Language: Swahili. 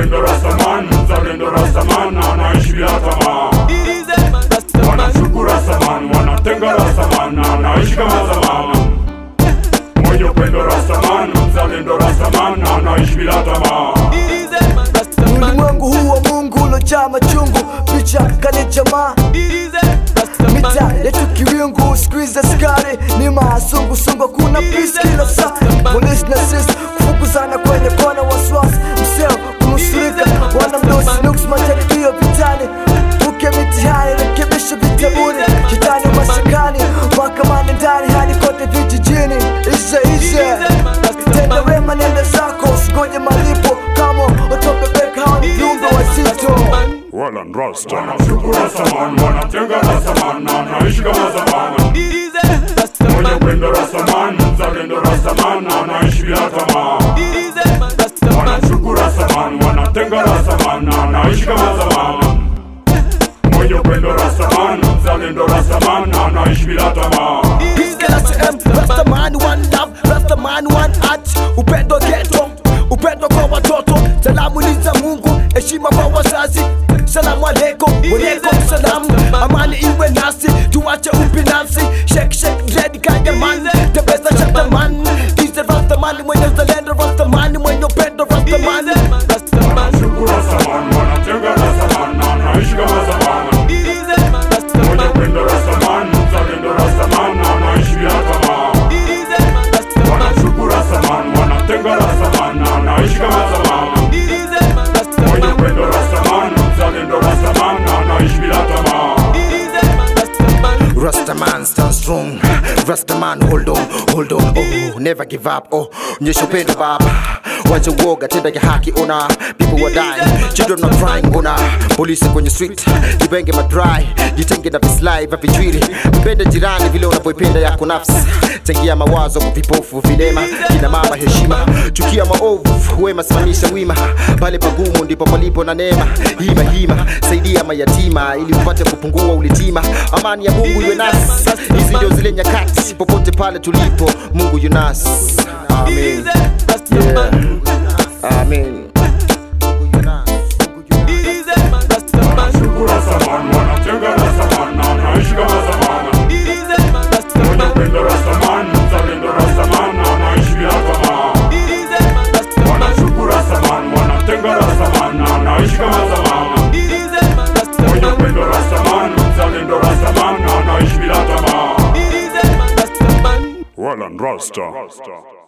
upendo Rastaman, mzalendo Rastaman, anaishi bila tamaa. Wanamshuku Rastaman, wanatenga Rastaman, anaishi kama zamani. Mwenye upendo Rastaman, mzalendo Rastaman, anaishi bila tamaa. ulimwengu huu wa mungu ulojaa machungu picha kale jamaa mita yetu kiwingu skuiza skari ni masungusungu kuna pisi kila saa polisi na sisi kufukuzana kwenye kona waswasi mseo kunusurika wana mdosi nuks majaribio vitani uke mitihani rekebisho vitabuni shetani mashakani mahakamani ndani hadi kote vijijini ishe ishe tenda wema nenda zako usingoje malipo kama utobebeka hao ni viumbe wazito Wala Rasta. Wanamshuku Rastaman, wanatenga Rastaman, anaishi kama zamani. Mwenye upendo Rastaman, mzalendo Rastaman, anaishi bila tamaa. Wanamshuku Rastaman, wanatenga Rastaman, anaishi kama zamani. Mwenye upendo Rastaman, mzalendo Rastaman, anaishi bila tamaa. Rastaman one love, Rastaman one heart, upendo geto, upendo kwa watoto, salamu ni za Mungu, heshima kwa wazazi, salamu alaikum, walaikum salam, amani iwe nasi, tuache ubinafsi, shake shake ready kaya man, the best of the man, is the Rastaman mwenye uzalendo, Rastaman mwenye upendo, Rastaman, Wanamshuku Rastaman, wanatenga Rastaman, anaishi kama zamani. Mwenye upendo Rastaman, mzalendo Rastaman, anaishi bila tamaa. Wanamshuku Rastaman, wanatenga Rastaman, anaishi kama zamani. Mwenye upendo Rastaman, mzalendo Rastaman, anaishi bila tamaa. Rastaman stand strong Rastaman hold on, hold on Oh, never give up Oh, nyesha upendo baba Wacha uoga, tenda ya haki ona People were dying, children are crying ona Polisi kwenye street, jibenge madry Jitenge na vislai vya vichwiri Mpende jirani vile unavyoipenda yako nafsi Tengia mawazo kwa vipofu vilema Kina mama heshima, chukia maovu Wema simamisha wima Pale pagumu ndipo palipo na neema Hima hima, saidia mayatima Ili upate kupungua ulitima Amani ya Mungu iwe nasi Hizi ndio zile nyakati Popote pale tulipo Mungu yunasi Amen Yeah. Amen Wanamshuku Rastaman, wanatenga Rastaman, anaishi kama zamani. Mwenye upendo Rastaman, mzalendo Rastaman, anaishi bila tamaa. Wanamshuku Rastaman, wanatenga Rastaman, anaishi kama zamani. Mwenye upendo Rastaman, mzalendo Rastaman, anaishi bila tamaa. Wala Rasta.